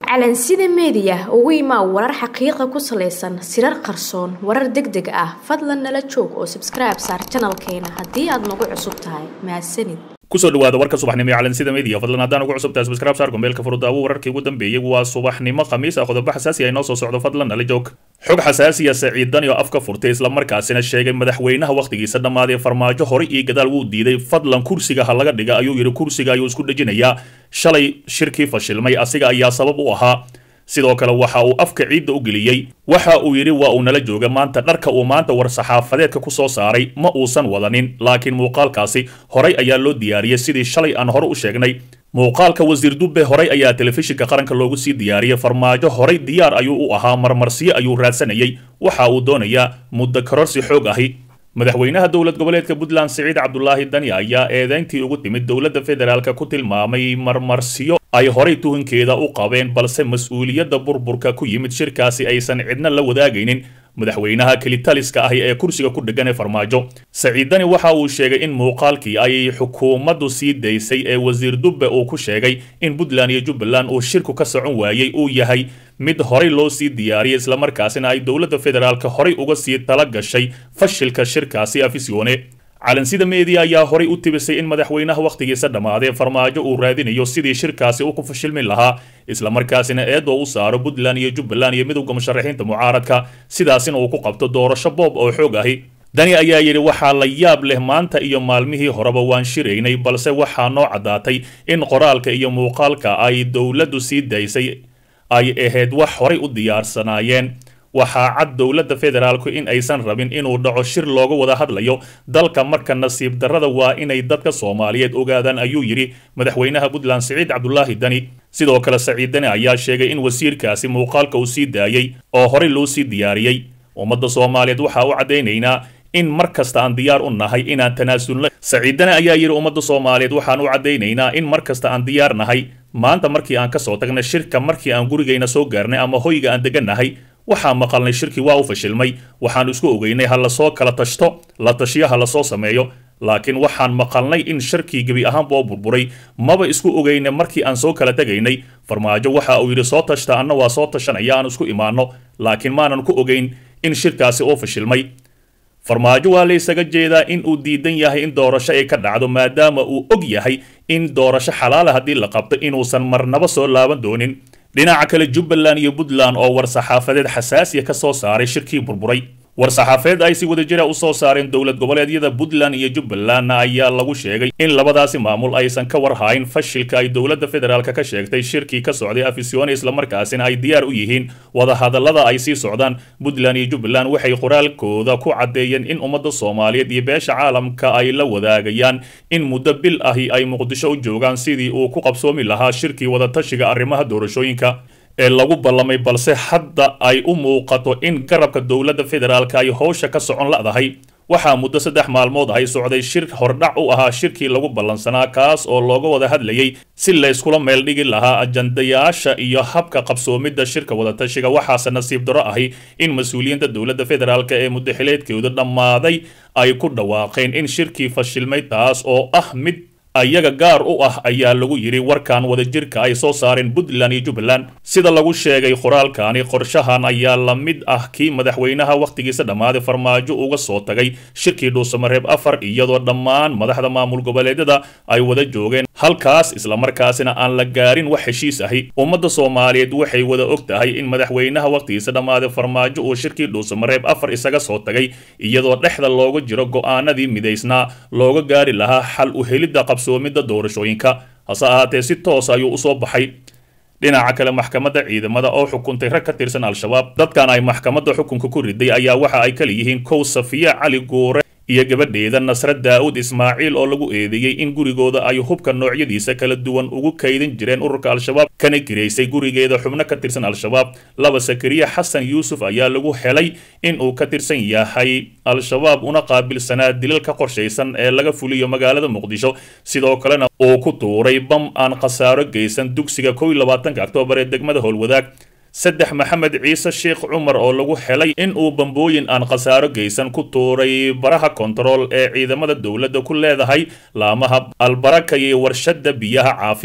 calansida meediya ugu imaa warar xaqiiqa ku salaysan sirar qarsoon warar deg deg ah fadlan nala joog oo sabskribe saar janalkeena haddii aad nagu cusub tahay mahadsanid kusoo dhawaada warka subaxnimo ee calansida media fadlan haddaan ugu cusubtahay subscribe saar gombeelka furudaawo wararkii ugu dambeeyey waa subaxnimo khamiis ah qodobo xasaasi ah inoo soo socdo fadlan nala joog xog xasaasiya saciidani oo afka furtay islamarkaasina sheegay madaxweynaha wakhtigiisa dhammaaday farmaajo hore iyo gadaal wuu diiday fadlan kursiga ha laga dhiga ayuu yidhi kursiga ayuu isku dhejinayaa shalay shirkii fashilmay asiga ayaa sabab u ahaa sidoo kale waxa uu afka ciidda u geliyey waxa uu yidhi waa uu nala jooga maanta dharka uu maanta war-saxaafadeedka ku soo saaray ma uusan wadanin laakiin muuqaalkaasi horay ayaa loo diyaariyey sidii shalay aan hore u sheegnay muuqaalka wasiir dubbe horay ayaa telefishinka qaranka loogu sii diyaariyey farmaajo horay diyaar ayuu u ahaa marmarsiyo ayuu raadsanayay waxa uu doonayaa muddo kororsi xoog ahi madaxweynaha dowlad goboleedka puntland siciid cabdulaahi dani ayaa eedeyntii ugu timid dowladda federaalk ku tilmaamay marmarsiyo ay horay tuhankeeda u qabeen balse mas-uuliyadda burburka ku yimid shirkaasi aysan cidna la wadaagaynin madaxweynaha kelitaliska ahi ee kursiga ku dhegan ee farmaajo saciid dani waxa uu sheegay in muuqaalkii ay xukuumaddu sii daysay ee wasiir dubbe uu ku sheegay in puntland iyo jubbaland uu shirku ka socon waayey uu yahay mid horay loo sii diyaariyey islamarkaasina ay dowladda federaalk horay uga sii tala gashay fashilka shirkaasi afisyoone calansida media ayaa horay u tibisay in madaxweynaha wakhtigiisa dhammaaday farmaajo uu raadinayo sidii shirkaasi u ku fashilmi lahaa islamarkaasina eedoo u saaro puntland iyo jubbaland iyo midowda musharaxiinta mucaaradka sidaasina uu ku qabto doorasho boob oo xoog ahi dani ayaa yidhi waxaa la yaab leh maanta iyo maalmihii horeba waan shiraynay balse waxaa noo caddaatay in qoraalka iyo muuqaalka ay dowladdu sii daysay ay ahayd wax horay u diyaarsanaayeen waxaa cad dowladda federaalku in aysan rabin inuu dhaco shir looga wada hadlayo dalka marka nasiib darrada waa inay dadka soomaaliyeed ogaadaan ayuu yidhi madaxweynaha puntland siciid cabdulaahi dani sidoo kale saciid dani ayaa sheegay in wasiirkaasi muuqaalka uu sii daayey oo horey loo sii diyaariyey ummadda soomaaliyeed waxaa u caddaynaynaa in mar kasta aan diyaar u nahay inaan tanaasulno saciidane ayaa yidhi ummadda soomaaliyeed waxaan u caddaynaynaa in mar kasta aan diyaar nahay maanta markii aan ka soo tagnay shirka markii aan gurigayna soo gaarnay ama hoyga aan degannahay waxaa maqalnay shirkii waa u fashilmay waxaan isku ogeynay ha lasoo kala tashto la tashiyo ha lasoo sameeyo laakiin waxaan maqalnay in shirkii gebi ahaanba oo burburay maba isku ogeyna markii aan soo kala tegaynay farmaajo waxa uu yidhi soo tashta anna waa soo tashanaya aan isku imaanno laakiin maanan ku ogeyn in shirkaasi oo fashilmay farmaajo waa la ysaga jeedaa in uu diidan yahay in doorasho ay ka dhacdo maadaama uu og yahay in doorasho xalaala haddii la qabto inuusan marnaba soo laaban doonin dhinaca kale jubbaland iyo puntland oo war-saxaafadeed xasaasiya ka soo saaray shirkii burburay war-saxaafadeed ay si wadajira u soo saareen dowlad goboleedyada puntland iyo jubbalandna ayaa lagu sheegay in labadaasi maamul aysan ka warhayn fashilka ay dowladda federaalk ka sheegtay shirkii ka socday afisyoone islamarkaasina ay diyaar u yihiin wadahadallada ay sii socdaan puntland iyo jubbaland waxay qoraalkooda ku caddeeyeen in ummadda soomaaliyeed iyo beesha caalamka ay la wadaagayaan in muddo bil ahi ay muqdisho u joogaan sidii uu ku qabsoomi lahaa shirkii wadatashiga arrimaha doorashooyinka ee lagu ballamay balse hadda ay u muuqato in garabka dowladda federaalk ay howsha ka socon la'dahay waxaa muddo saddex maalmood ay socday shir hordhac u ahaa shirkii lagu ballansanaa kaas oo looga wada hadlayay si layskula meel dhigi lahaa ajandayaasha iyo habka qabsoomidda shirka wadatashiga waxaase nasiib daro ahi in mas-uuliyiinta dowladda federaalk ee muddaxileedkooda dhammaaday ay ku dhawaaqeen in shirkii fashilmay taas oo ah mid ayaga gaar u ah ayaa lagu yidhi warkan wadajirka ay soo saareen puntland iyo jubbaland sida lagu sheegay qoraalkani qorshahan ayaa la mid ah kii madaxweynaha wakhtigiisa dhammaaday farmaajo uga soo tagay shirkii dhuusamareeb afar iyadoo dhammaan madaxda maamul goboleedyada ay wada joogeen halkaas islamarkaasina aan la gaarin wax heshiis ahi ummadda soomaaliyeed waxay wada og tahay in madaxweynaha wakhtigiisa dhammaaday farmaajo uu shirkii dhuusamareeb afar isaga soo tagay iyadoo dhexda looga jiro go'aanadii midaysnaa looga gaari lahaa xal u helidda qabsoomidda doorashooyinka hase ahaatee si toos ayuu usoo baxay dhinaca kale maxkamadda ciidamada oo xukuntay rag ka tirsan al-shabaab dadkan ay maxkamadda xukunka ku riday ayaa waxa ay kala yihiin kow safiya cali guure iyo gabadheeda nasre daa'uud ismaaciil oo lagu eedeeyey in gurigooda ay hubka noocyadiisa kala duwan ugu kaydin jireen ururka al-shabaab kana giraysay gurigeeda xubno ka tirsan al-shabaab laba sakariya xasan yuusuf ayaa lagu helay in uu ka tirsan yahay al-shabaab una qaabilsanaa dilal ka qorshaysan ee laga fuliyo magaalada muqdisho sidoo kalena uu ku tuuray bam aan khasaaro geysan dugsiga kow iyo labaatanka oktoobar ee degmada howlwadaag saddex maxamed ciise sheekh cumar oo lagu helay in uu bambooyin aan khasaaro geysan ku tuuray baraha kontarool ee ciidamada dowladda ku leedahay laamaha albaraka iyo warshadda biyaha caafi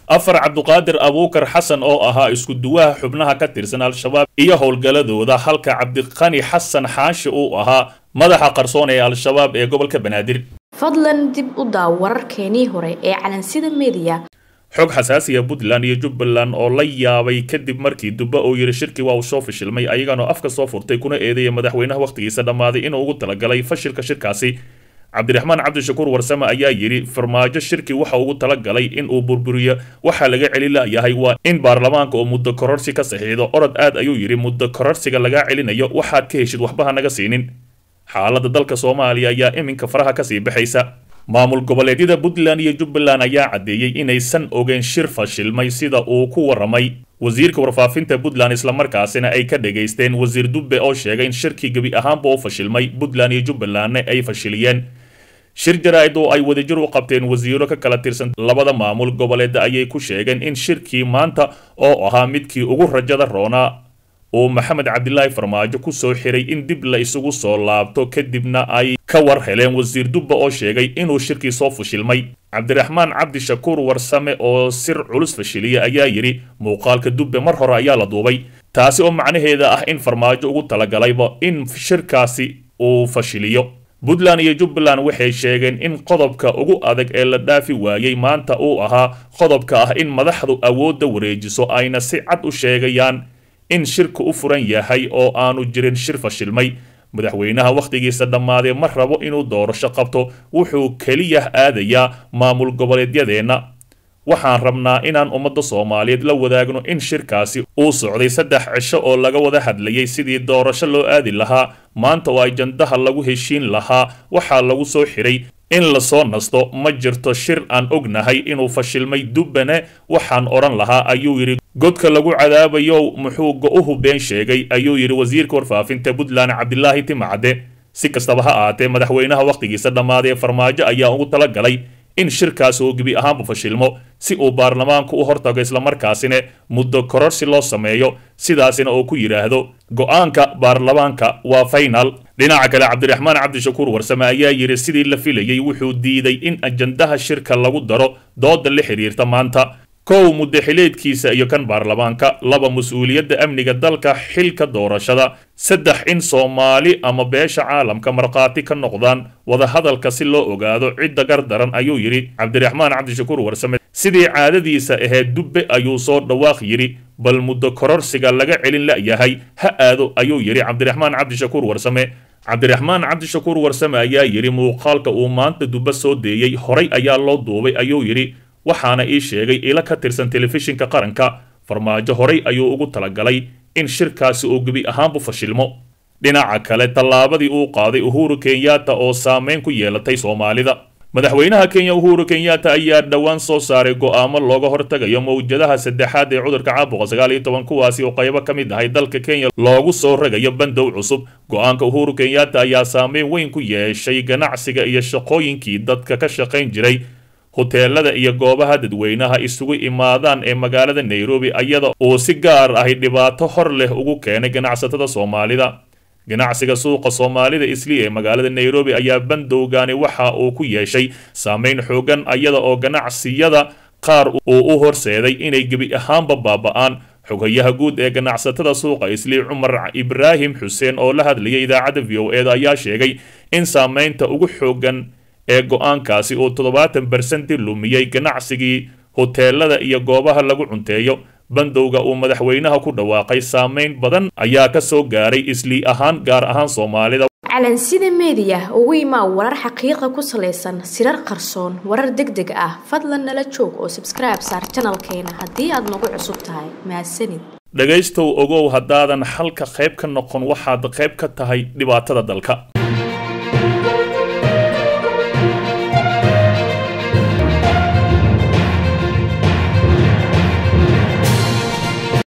afar cabduqaadir abuukar xasan oo ahaa isku duwaha xubnaha ka tirsan al-shabaab iyo howlgalladooda halka cabdiqani xasan xaashi uu ahaa madaxa qarsoon ee al-shabaab ee gobolka banaadir fadlan dib u daaw wararkeenii hore ee calansida mediya xog xasaasiya puntland iyo jubbaland oo la yaabay kadib markii dubba uu yidhi shirkii waa uu soo fashilmay ayaganoo afka soo furtay kuna eedeeya madaxweynaha wakhtigiisa dhammaaday inuu ugu talagalay fashilka shirkaasi cabdiraxmaan cabdishakuur warsame ayaa yidhi farmaajo shirki waxa ugu talagalay in uu burburiyo waxaa laga celi layahay waa in baarlamaanka uu muddo kororsi ka saxiixdo orod aad ayuu yidhi muddo kororsiga lagaa celinayo waxaad ka heshid waxbaha naga siinin xaaladda dalka soomaaliya ayaa iminka faraha kasii baxaysa maamul goboleedyada puntland iyo jubbaland ayaa caddeeyey inaysan ogeyn shir fashilmay sida uu ku warramay wasiirka warfaafinta puntland islamarkaasina ay ka dhegaysteen wasiir dubbe oo sheegay in shirkii gebi ahaanba u fashilmay puntland iyo jubbalandna ay fashiliyeen shir jaraa'id oo ay wadajir u qabteen wasiiro ka kala tirsan labada maamul goboleeda ayay ku sheegeen in shirkii maanta oo ahaa midkii ugu rajada roonaa uu maxamed cabdilaahi farmaajo ku soo xiray in dib la isugu soo laabto kadibna ay ka war heleen wasiir dubba oo sheegay inuu shirkii soo fashilmay cabdiraxmaan cabdishakuur warsame oo sir culus fashiliya ayaa yidhi muuqaalka dubbe mar hore ayaa la duubay taasi oo macnaheeda ah in farmaajo ugu talagalayba in shirkaasi uu fashiliyo puntland iyo jubbaland waxay sheegeen in qodobka ugu adag ee la dhaafi waayey maanta uu ahaa qodobka ah in madaxdu awoodda wareejiso ayna si cad u sheegayaan in shirka u furan yahay oo aanu jirin shir fashilmay madaxweynaha wakhtigiisa dhammaadee ma rabo inuu doorasho qabto wuxuu keliya aadayaa maamul goboleedyadeenna waxaan rabnaa inaan ummadda soomaaliyeed la wadaagno in shirkaasi uu socday saddex cisho oo laga wada hadlayay sidii doorasho loo aadi lahaa maanta oo ajandaha lagu heshiin lahaa waxaa lagu soo xiray in lasoo nasto ma jirto shir aan ognahay inuu fashilmay dubbane waxaan odhan lahaa ayuu yidhi godka lagu cadaabayo muxuu go-uhu been sheegay ayuu yidhi wasiirka warfaafinta puntland cabdilaahi timacadde si kastaba ha ahaatee madaxweynaha wakhtigiisa dhammaadee farmaajo ayaa ugu tala galay in shirkaasi uu gebi ahaanba fashilmo si uu baarlamaanku u hortago islamarkaasina muddo kororsi loo sameeyo sidaasina uu ku yidhaahdo go-aanka baarlamaanka waa faynal dhinaca kale cabdiraxmaan cabdishakuur warsame ayaa yidhi sidii la filayey wuxuu diiday in ajandaha shirka lagu daro dooda la xidhiirta maanta kow muddaxileedkiisa iyo kan baarlamaanka laba mas-uuliyadda amniga dalka xilka doorashada saddex in soomaali ama beesha caalamka markhaati ka noqdaan wadahadalka si loo ogaado cidda gardaran ayuu yidhi cabdiraxmaan cabdishakuur warsame sidii caadadiisa ahayd dubbe ayuu soo dhawaaq yidhi bal muddo kororsiga laga celin la'yahay ha aado ayuu yidhi cabdiraxmaan cabdishakuur warsame cabdiraxmaan cabdishakuur warsame ayaa yidhi muuqaalka uu maanta dubbe soo deeyey horay ayaa loo duubay ayuu yidhi waxaana ii sheegay ilo ka tirsan telefishinka qaranka farmaajo horay ayuu ugu talagalay in shirkaasi uu gebi ahaanbu fashilmo dhinaca kale tallaabadii uu qaaday uhuru kenyatta oo saameyn ku yeelatay soomaalida madaxweynaha kenya uhuru kenyatta ayaa dhowaan soo saaray go'aamo looga hortagayo mawjadaha saddexaad ee cudurka caabuqa sagaal iyo toban kuwaasi oo qaybo ka mid ahay dalka kenya loogu soo ragayo bandow cusub go-aanka uhuru kenyatta ayaa saameyn weyn ku yeeshay ganacsiga iyo shaqooyinkii dadka ka shaqayn jiray hoteelada iyo goobaha dadweynaha isugu imaadaan ee magaalada nairobi iyada uu si gaar ahi dhibaato hor leh ugu keenay ganacsatada soomaalida ganacsiga suuqa soomaalida isli ee magaalada nairobi ayaa bandowgani waxa uu ku yeeshay saameyn xoogan iyada oo ganacsiyada qaar uu u horseeday inay gebi ahaanba baaba'aan xogayaha guud ee ganacsatada suuqa isli cumar ibraahim xuseen oo la hadlayay idaacadda v o eda ayaa sheegay in saameynta ugu xoogan ee go-aankaasi uu toddobaatan barsenti lumiyey ganacsigii hoteelada iyo goobaha lagu cunteeyo bandowga uu madaxweynaha ku dhawaaqay saameyn badan ayaa ka soo gaaray islii ahaan gaar ahaan soomaalida calansida meediya ugu imaa warar xaqiiqa ku salaysan sirar qarsoon warar deg deg ah fadlan nala joog oo sabskribe saar janalkeena haddii aad nagu cusub tahay mahadsanid dhegaystow ogow haddaadan xalka qayb ka noqon waxaad qayb ka tahay dhibaatada dalka